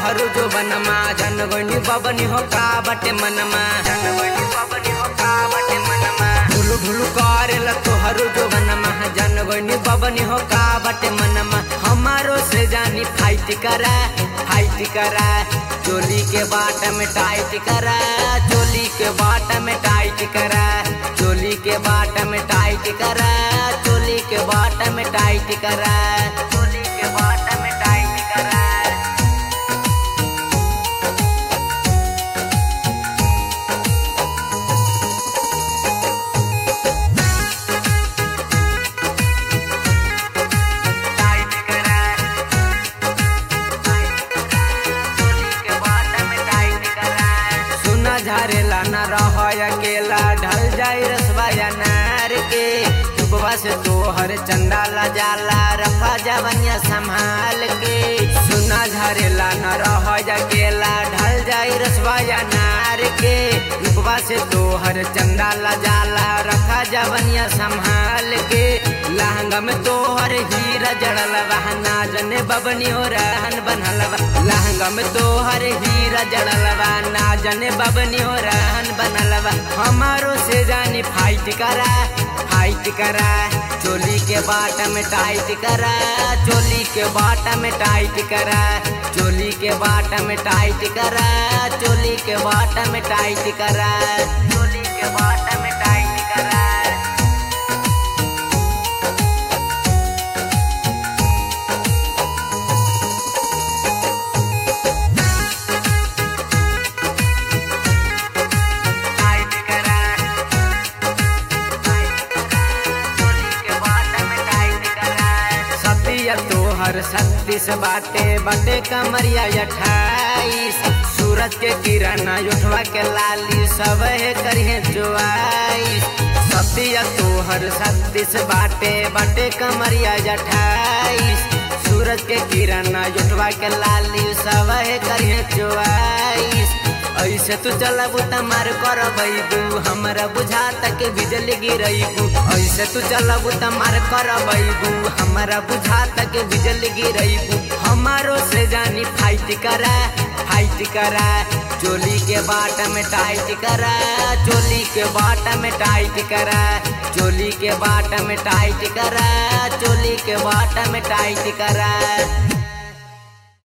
तोहरो जो बनमा जनगणी बबनी हो का बटे मनमा जनगणी बबनी हो का बटे मनमा ढुलु ढुलु करेला तोहरो जो बनमा जनगणी बबनी हो का बटे मनमा हमारो से जानी फाइट करा फाइट करा चोली के बाट में टाइट करा चोली के बाट में टाइट करा चोली के बाट में टाइट करा चोली के बाट में टाइट करा चोली के बाट में टाइट करा टाइट करा चोली के बाट में टाइट करा सुना झारेला न रह अकेला ढल जाई रसवा नार के सुबह से तोहर चंदा ला जाला रखा जवनिया संभाल के सुना झारेला न रह अकेला ढल जाई रसवा नार के रुपवा से तोहर चंदा ला जाला रखा जवनिया संभाल के लहंगा में तोहर हीरा जड़ल ना जने बबनी हो रहन बनल लहंगा में तोहर हीरा जड़ल ना जने बबनी हो रहन बनल हमारो से जानी फाइट करा फाइट करा चोली के बाट में टाइट करा चोली के बाट में टाइट करा चोली के बाट में टाइट करा चोली के बाट में टाइट करा चोली के बाट में टाइट करा टाइट करा चोली के बाट में टाइट करा सतिया तोहर शक्ति से बाटे बटे कमरिया अठाईस सूरज के किरण उठवा के लाली सब है करिए चुआईस सतिया तोहर शक्ति से बाटे बटे कमरिया अठाईस सूरज के किरण उठवा के लाली सब है करिए चुआईस ऐसे तू चलबू त मार कर बैबू हमरा बुझाता के बिजली गिरैबू ऐसे तू चलबू त मार कर बैबू हमरा बुझाता के बिजली गिरैबू हमारो से जानी फाइट करा फाइट करा चोली के बाट में टाइट करा चोली के बाट में टाइट करा चोली के बाट में टाइट करा चोली के बाट में टाइट करा